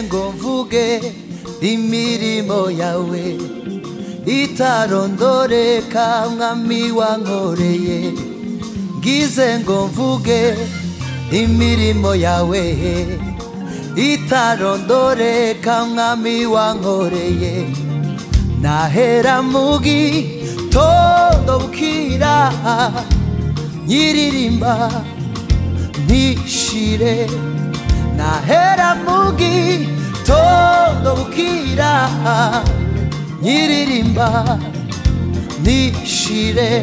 ngo mvuge imirimo yawe itarondoreka mwami wankoreye ngize ngo mvuge imirimo yawe itarondoreka mwami wankoreye nahera mu gitondo bukira nyiririmba ntishire nahera mu gitondo bukira nyiririmba nishire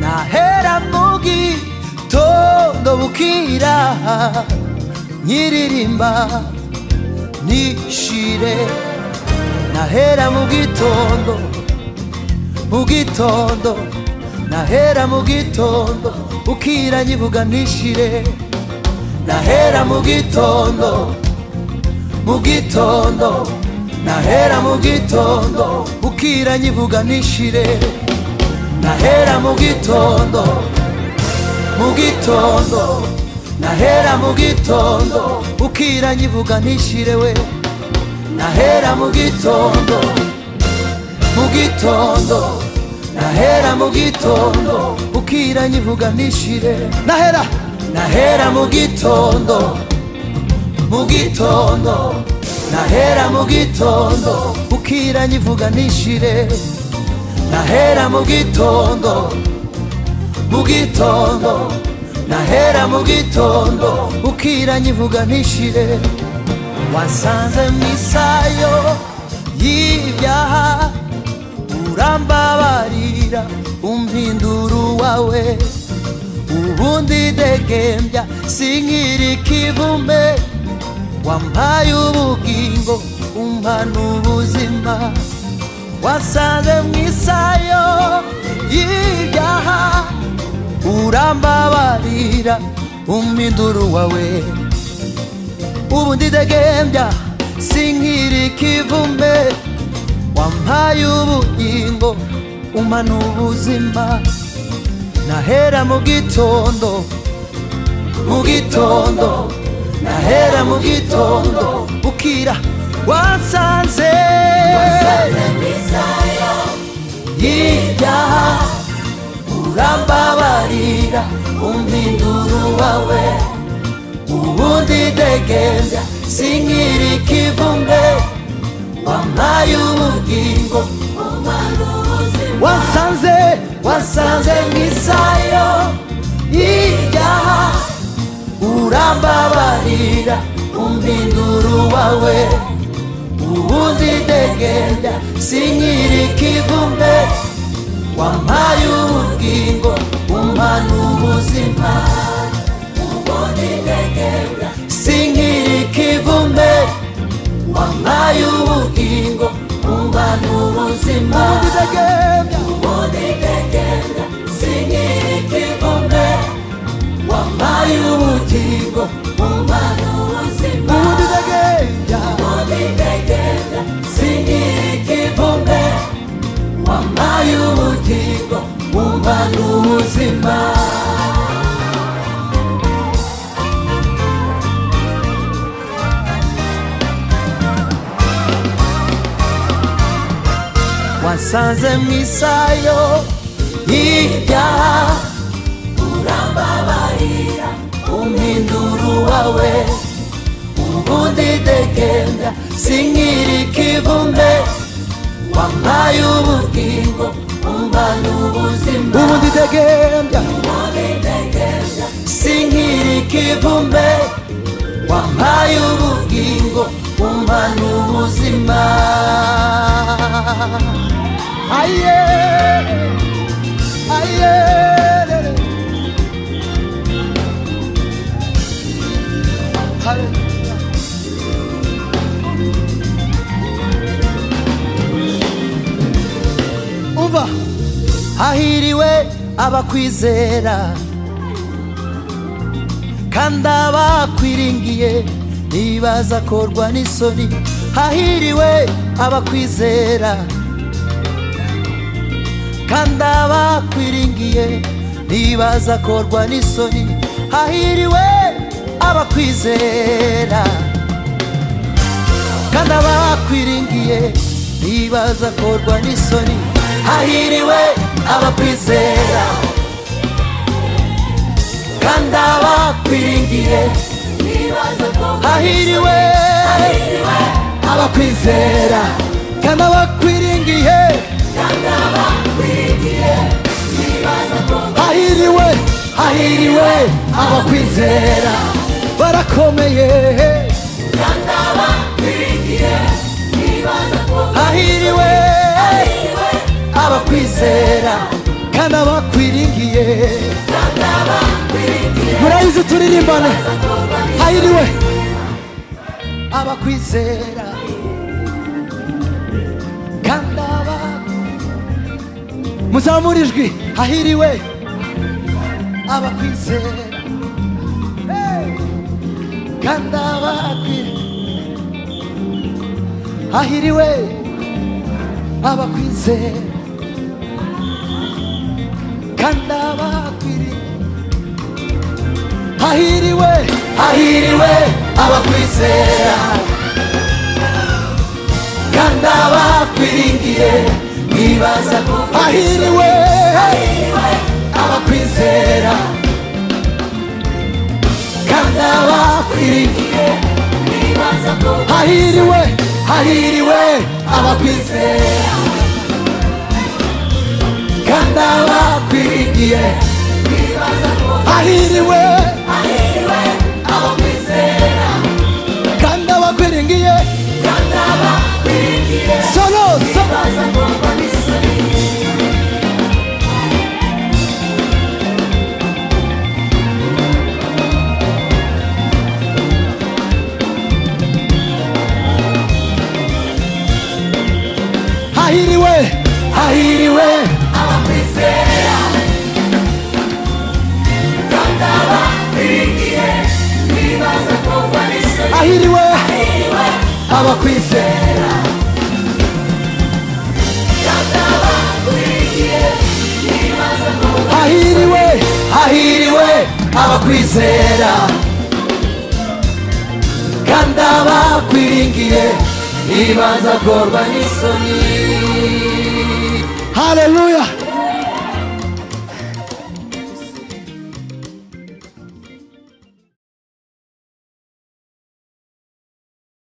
nahera mu gitondo bukira nyiririmba nishire nahera mu gitondo mu gitondo nahera mu gitondo bukira nyibuga nishire nahera mu gitondo mu gitondo nahera mu gitondo bukira nyivuga nishire nahera mu gitondo mu gitondo nahera mu gitondo bukira nyivuga nishire we nahera mu gitondo mu gitondo nahera mu gitondo bukira nyivuga nishire nahera nahera mu gitondo mu gitondo nahera mu gitondo bukira nyivuga nishire nahera mu gitondo mu gitondo nahera mu gitondo bukira nyivuga nishire wasanze mu isayo y'ibyaha urambabarira umpinduru wawe ubundi degembya sinkiri kivume wampaye ubugingo umpana ubuzima wasanze mu isayo y'ibyaha urambabarira uminduru wawe ubundi degembya sinkiri kivume wampaye ubugingo umpana ubuzima nahera mu gitondo mu gitondo nahera mu gitondo bukira wasanze y'ibyaha urambabarira uminduru wawe ubundi degembya sinkiri kivumbe wampaye ubugingo wasanze wasanze mu isayo y'ibyaha urambabarira uminduru wawe ubundi degenda sinkiri kivume wampaye ubugingo umpana ubuzima ubundi degenda sinkiri kivume wampaye ubugingo umpana ubuzima ubundi degenda ubundi degenda sinkiri kivume wampaye ubugingo umwana ubuzima ubundi degembya ubundi degembya sinkiri ikivume wampaye ubugingo umwana ubuzima wasanze mu isayo y'ibyaha urambabarira uminduru wawe ubundi degembya sinkiri kivume wampaye ubugingo umpana ubuzima ubundi degembya sinkiri kivume wampaye ubugingo umpana ubuzima aye aye uva hahiriwe abakwizera kandi abakwiringiye ntibazakorwa n'isoni hahiriwe abakwizera kandi abakwiringiye ntibazakorwa n'isoni hahiriwe abakwizera kandi abakwiringiye ntibaza korwa n'isoni hahiriwe abakwizera kandi abakwiringiye hahiriwe abakwizera kandi abakwiringiye hahiriwe hahiriwe abakwizera barakomeye hahiriwe abakwizera kandi abakwiringiye murayizi turirimbane hahiriwe abakwizera kandi aba muzamura ijwi hahiriwe abakwizera Hey! kandi abakwiriye hahiriwe abakwizera kandi abakwiriye hahiriwe hahiriwe abakwizera kandi abakwiringiye ntibaza ko hahiriwe abakwizera kandi abakwiringiye hahiriwe hahiriwe abakwizera kandi abakwiringiye hahiriwe kandi abakwiringiye solo solo hahiriwe hahiriwe hahiriwe abakwizera hahiriwe hahiriwe abakwizera kandi abakwiringiye ntibaza korwa n'isoni haleluya